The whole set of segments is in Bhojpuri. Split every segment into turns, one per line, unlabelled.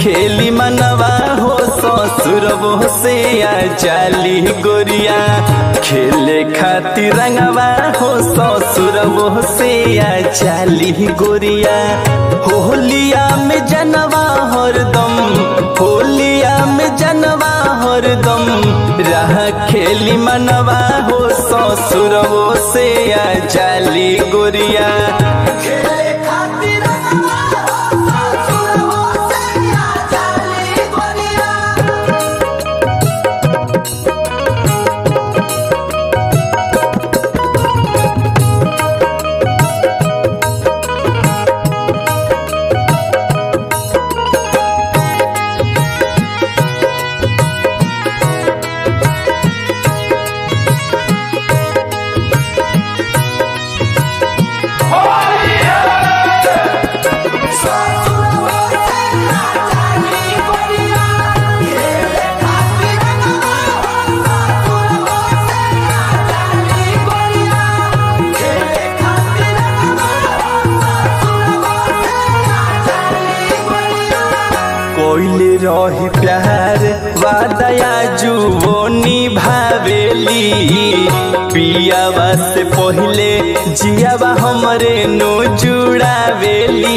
खेली मनवा हो ससुरबो से आ जाली गोरिया खेले खातिर रंगवा हो ससुरबो से आ जाली गोरिया होलिया में जनवा हरदम होलिया में जनवा हरदम रह खेली मनवा हो ससुरबो से आ जाली गोरिया
खेले खातिर ससुरबो से आ जाली गोरिया ससुरबो से आ जाली गोरिया खेले खातिर ससुरबो से आ जाली गोरिया खेले खातिर ससुरबो से आ जाली गोरिया
कोइले रही प्यार वादया जुवो निभावेली पियावा से पहिले जियावा हमरे नो जुड़ावेली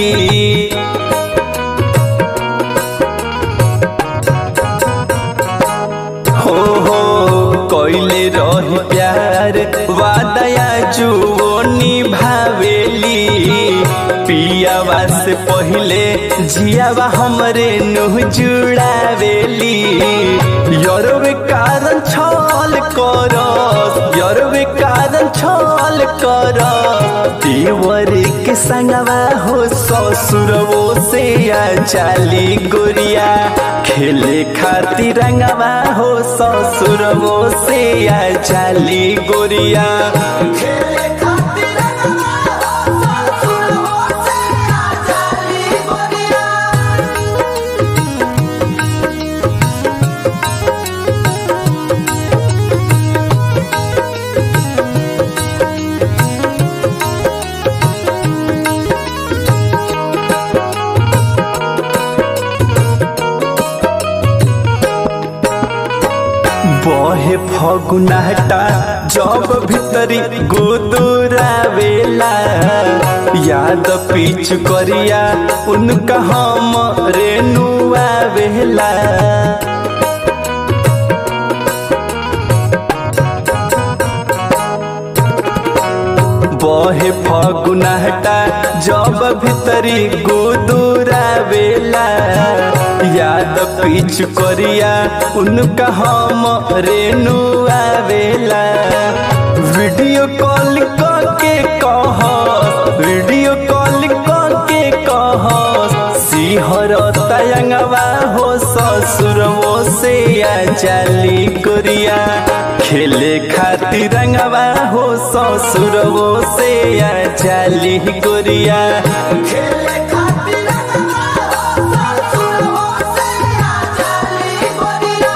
हो हो कोइले रही प्यार वादया जुवो निभावेली पियावा से पहिले जियावा हमरे नुह जुड़ावेली यरवे कारण छल कर यरवे कारण छल कर देवर के संगवा हो ससुरवो से आ चाली गोरिया खेले खातिर रंगवा हो ससुरवो से आ चाली गोरिया
खेले खातिर ससुरबो से आ जाली गोरिया
बहे फगुनाटा जब भीतरी गुदुरावेला याद पीछ करिया उनका हम रेनुआवेला बहे फगुनाटा जब भीतरी गुदुरावेला याद पीछ करिया उनका हम रेनुआवेला वीडियो कॉल करके कह वीडियो कॉल करके कह सिहर तयंगवा हो ससुरवो से आ चाली गोरिया खेले खातिर रंगवा हो ससुरवो से आ चाली गोरिया
खेले खातिर ससुरबो से आ जाली गोरिया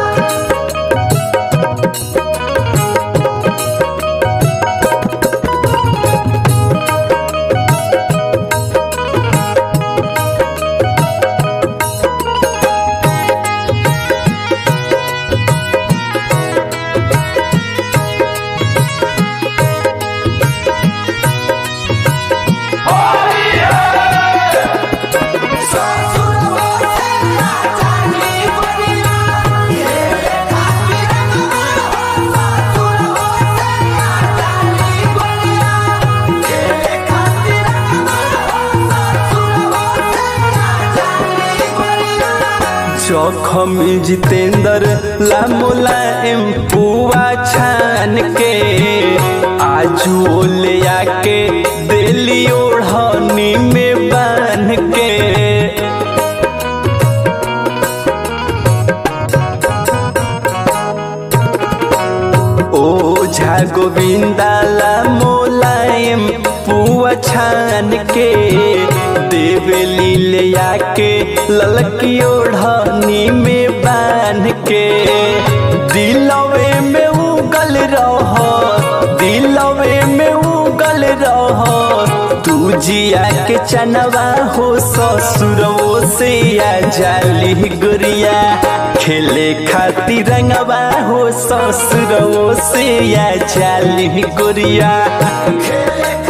ससुरबो से आ जाली गोरिया खेले खातिर ससुरबो से आ जाली गोरिया खेले खातिर ससुरबो से आ जाली गोरिया
जखम जितेंद्र लामोला एम पुआ छान के आजू ले आके दिली ओढ़नी में बांध के ओझा गोविंदाला मोलायम पुआ छान के देवली ले आके ललकी ओढ़नी में बांध के दिलवे में उगल रह दिलवे में उगल रह तू भुजिया के चनवा हो ससुरवो से आ जाली गुरिया खेले खातिर रंगवा हो ससुरवो से आ जाली गुरिया
खेले